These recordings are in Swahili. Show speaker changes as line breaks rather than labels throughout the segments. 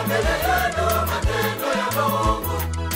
mbele yenu matendo ya Mungu,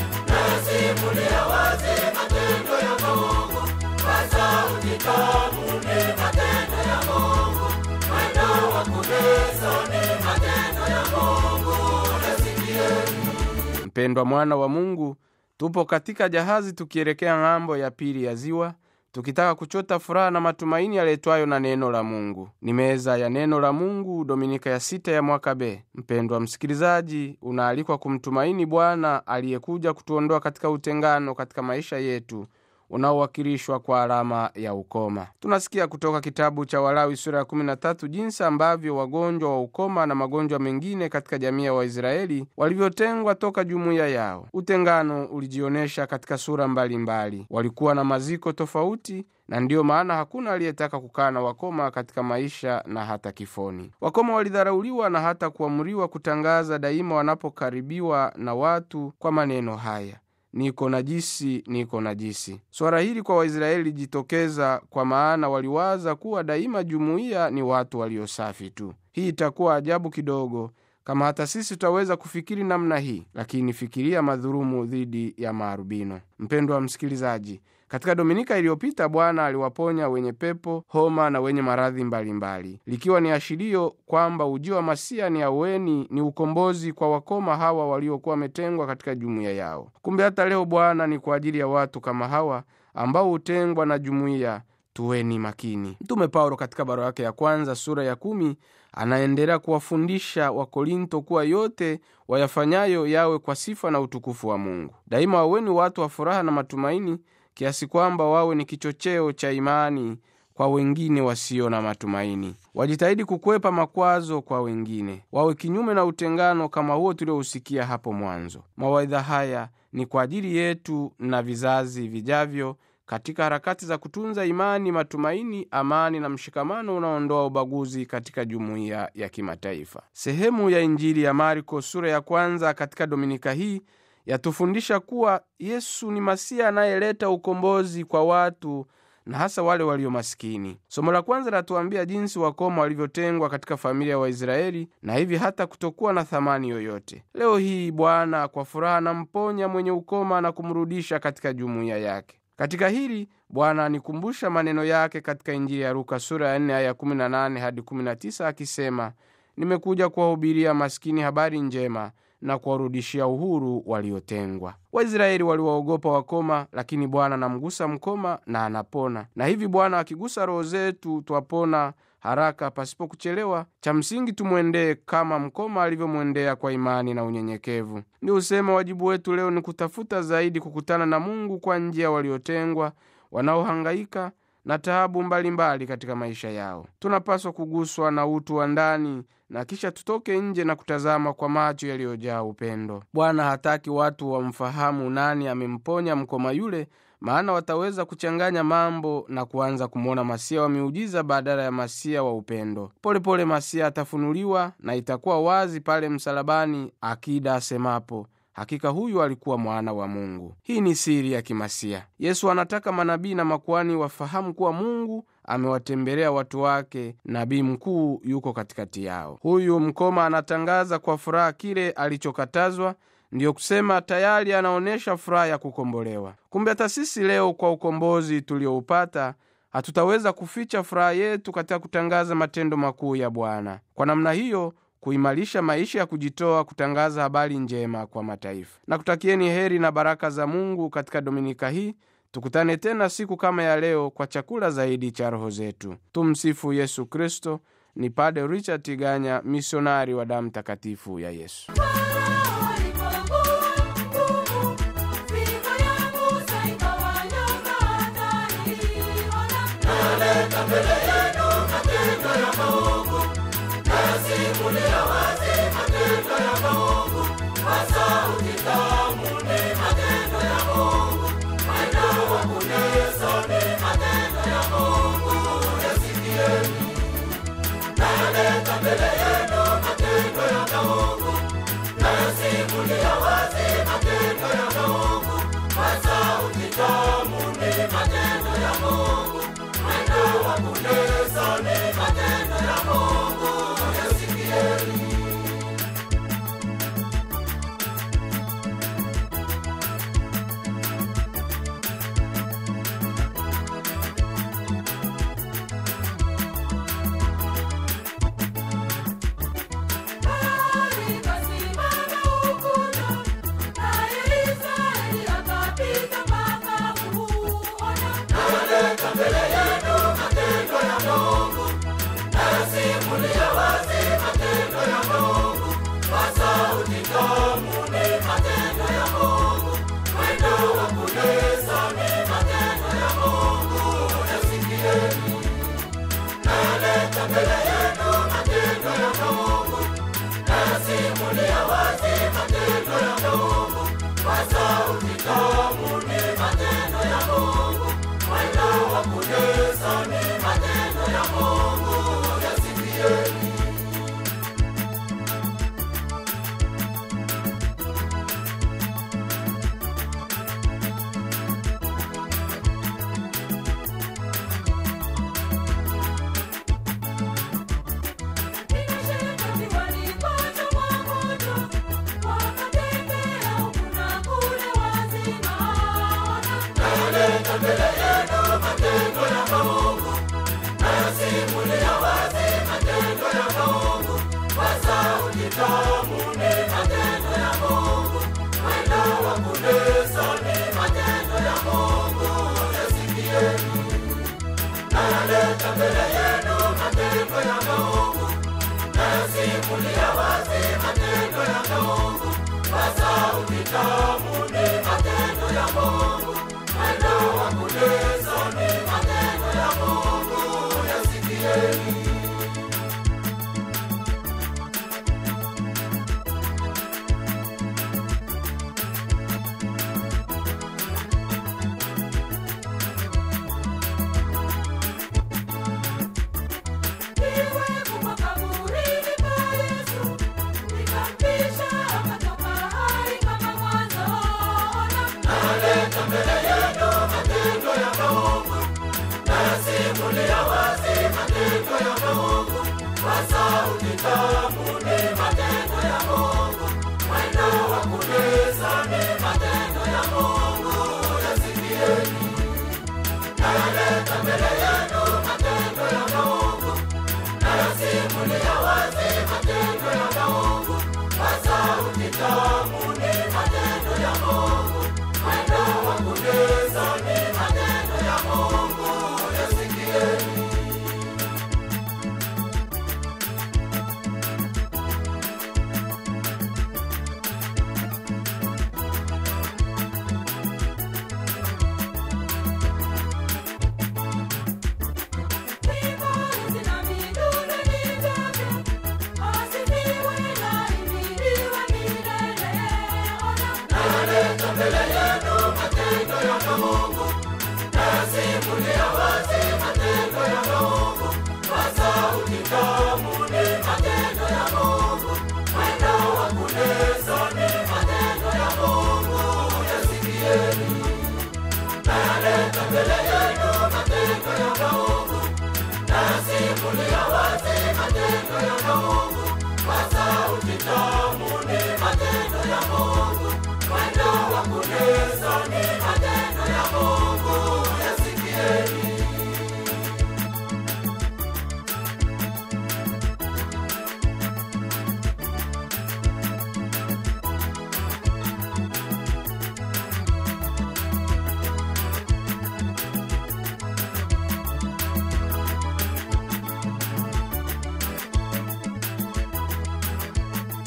nasimulia wazi matendo ya Mungu, kwa sauti tamu ni matendo ya Mungu, mwendo wa kunesa ni matendo ya Mungu, nasikieni.
Mpendwa mwana wa Mungu, tupo katika jahazi tukielekea ng'ambo ya pili ya ziwa, tukitaka kuchota furaha na matumaini yaletwayo na neno la Mungu. Ni meza ya neno la Mungu, dominika ya sita ya mwaka B. Mpendwa msikilizaji, unaalikwa kumtumaini Bwana aliyekuja kutuondoa katika utengano katika maisha yetu unaowakilishwa kwa alama ya ukoma. Tunasikia kutoka kitabu cha Walawi sura ya 13 jinsi ambavyo wagonjwa wa ukoma na magonjwa mengine katika jamii ya Waisraeli walivyotengwa toka jumuiya yao. Utengano ulijionyesha katika sura mbalimbali mbali. Walikuwa na maziko tofauti na ndiyo maana hakuna aliyetaka kukaa na wakoma katika maisha na hata kifoni. Wakoma walidharauliwa na hata kuamriwa kutangaza daima wanapokaribiwa na watu kwa maneno haya niko najisi, niko najisi. Swala hili kwa Waisraeli lijitokeza kwa maana waliwaza kuwa daima jumuiya ni watu waliosafi tu. Hii itakuwa ajabu kidogo kama hata sisi tutaweza kufikiri namna hii, lakini fikiria madhurumu dhidi ya maarubino. Mpendwa msikilizaji, katika dominika iliyopita Bwana aliwaponya wenye pepo, homa na wenye maradhi mbalimbali, likiwa ni ashirio kwamba ujio wa Masia ni aweni, ni ukombozi kwa wakoma hawa waliokuwa wametengwa katika jumuiya yao. Kumbe hata leo Bwana ni kwa ajili ya watu kama hawa ambao hutengwa na jumuiya. Tuweni makini. Mtume Paulo katika barua yake ya kwanza sura ya kumi anaendelea kuwafundisha Wakorinto kuwa yote wayafanyayo yawe kwa sifa na utukufu wa Mungu. Daima waweni watu wa furaha na matumaini, kiasi kwamba wawe ni kichocheo cha imani kwa wengine wasio na matumaini. Wajitahidi kukwepa makwazo kwa wengine, wawe kinyume na utengano kama huo tuliousikia hapo mwanzo. Mawaidha haya ni kwa ajili yetu na vizazi vijavyo katika harakati za kutunza imani, matumaini, amani na mshikamano unaoondoa ubaguzi katika jumuiya ya kimataifa. Sehemu ya Injili ya Marko sura ya kwanza katika dominika hii yatufundisha kuwa Yesu ni Masia anayeleta ukombozi kwa watu na hasa wale walio masikini. Somo la kwanza linatuambia jinsi wakoma walivyotengwa katika familia ya wa Waisraeli na hivi hata kutokuwa na thamani yoyote. Leo hii Bwana kwa furaha anamponya mwenye ukoma na kumrudisha katika jumuiya yake. Katika hili Bwana anikumbusha maneno yake katika Injili ya Luka sura ya 4 aya 18 hadi 19 akisema, nimekuja kuwahubiria maskini habari njema na kuwarudishia uhuru waliotengwa. Waisraeli waliwaogopa wakoma, lakini Bwana anamgusa mkoma na anapona. Na hivi Bwana akigusa roho zetu twapona haraka pasipo kuchelewa. Cha msingi tumwendee kama mkoma alivyomwendea kwa imani na unyenyekevu. Ni usema wajibu wetu leo ni kutafuta zaidi kukutana na Mungu kwa njia waliotengwa, wanaohangaika na taabu mbalimbali katika maisha yao. Tunapaswa kuguswa na utu wa ndani na kisha tutoke nje na kutazama kwa macho yaliyojaa upendo. Bwana hataki watu wamfahamu nani amemponya mkoma yule, maana wataweza kuchanganya mambo na kuanza kumwona masia wa miujiza badala ya masia wa upendo. Polepole pole masia atafunuliwa na itakuwa wazi pale msalabani, akida asemapo hakika huyu alikuwa mwana wa Mungu. Hii ni siri ya kimasia. Yesu anataka manabii na makuhani wafahamu kuwa Mungu amewatembelea watu wake, nabii mkuu yuko katikati yao. Huyu mkoma anatangaza kwa furaha kile alichokatazwa, ndiyo kusema tayari anaonyesha furaha ya kukombolewa. Kumbe hata sisi leo kwa ukombozi tulioupata hatutaweza kuficha furaha yetu katika kutangaza matendo makuu ya Bwana. Kwa namna hiyo kuimarisha maisha ya kujitoa kutangaza habari njema kwa mataifa. Na kutakieni heri na baraka za Mungu katika dominika hii. Tukutane tena siku kama ya leo kwa chakula zaidi cha roho zetu. Tumsifu Yesu Kristo. Ni Pade Richard Tiganya, misionari wa damu takatifu ya Yesu.
Naleta mbele yenu matendo ya Mungu, nasimulia wazi matendo ya Mungu, kwa sauti tamu ni matendo ya Mungu, mwendo wa kunesa ni matendo ya Mungu, yasikieni. Naleta mbele yenu matendo ya Mungu, nasi nasimulia wazi matendo ya Mungu, kwa sauti tamu ni matendo ya Mungu, mwendo wa kunesa ni matendo ya Mungu, yasikieni. Naleta mbele yenu matendo ya Mungu, nasimulia wazi matendo ya Mungu, kwa sauti tamu ni matendo ya Mungu, mwendo wa kunesa ni matendo ya Mungu, yasikieni. Naleta mbele yenu matendo ya Mungu, nasimulia wazi matendo ya Mungu, kwa sauti tamu ni matendo ya Mungu, mwendo wa kunesa ni matendo ya Mungu, yasikieni. Naleta mbele yenu matendo ya Mungu, nasimulia wazi matendo ya Mungu, kwa sauti tamu ni matendo ya Mungu, mwendo wa kunesa ni matendo ya Mungu, yasikieni. Naleta mbele yenu matendo ya Mungu, nasimulia wazi matendo ya Mungu, kwa sauti tamu